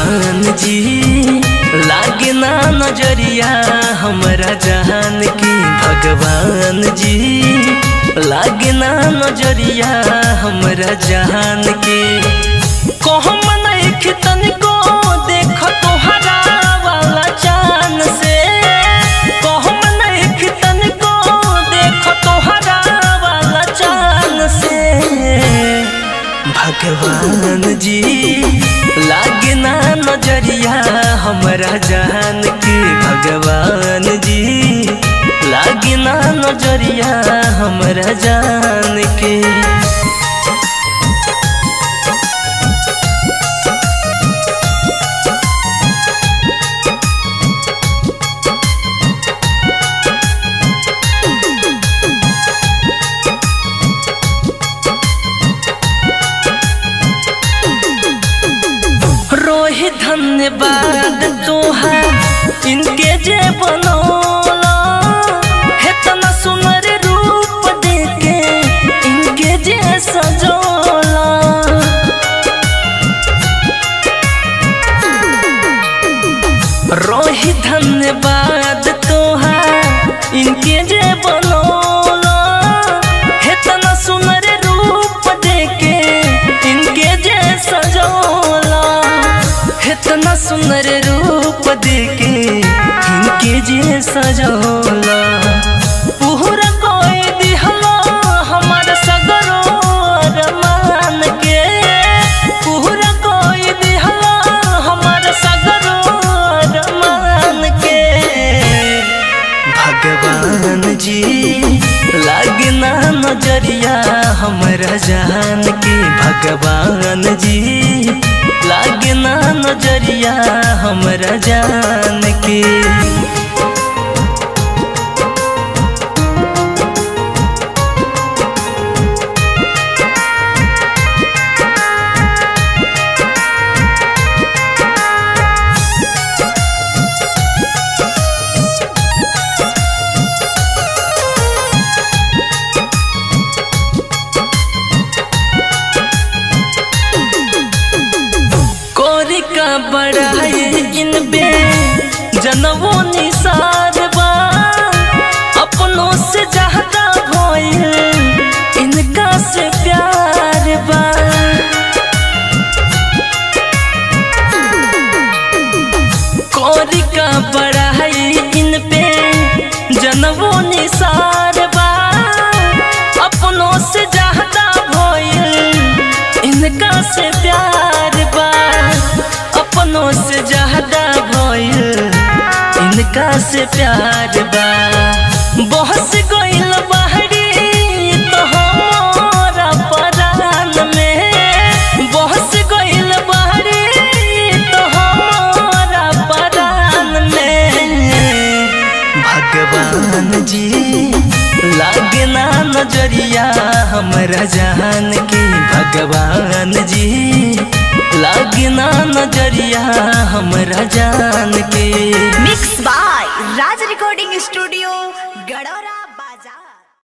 भगवान जी लागे ना नजरिया हमरा जहान की भगवान जी लागे ना नजरिया हमरा जहान के कहम नहीं तनिको देख तोहरा वाला चान से कहम नहीं तनिको देख तोहरा वाला चान से भगवान जी लागे ना नजरिया हमरा जान के भगवान जी लागे ना नजरिया हमरा जान के रोहि धन्यवाद तोहार इनके जे बनौला हेतना सुनर रूप देके इनके जे सजौला रोहि धन्यवाद तोहार इनके जे बनौला हेतना सुनर रूप देके इनके जे सजौला इतना सुंदर रूप देके इनके जे सजौला पूरा कोई दिहला हमार सगरो अरमान के पूरा कोई दिहला हमार सगरो अरमान के भगवान जी लागना नजरिया हमरा जान के भगवान जी लागना नजरिया हमरा जान के कोरी का बड़ाई इन बे जनवो निसार बा अपनों से ज्यादा भइल इनका से प्यार बा कोरी का बड़ाई इन पे जनवो निसार बा अपनों से ज्यादा भइल इनका से प्यार बा अपनों से ज्यादा भइल इनका से प्यार बा बहस गइल बहरी तो हमारा परान में बहस गइल बहरी तो हमारा परान में भगवान जी लागे ना नजरिया हमरा जान के भगवान जी लागे ना नजरिया हमरा जान के mix by Raj recording studio गडोरा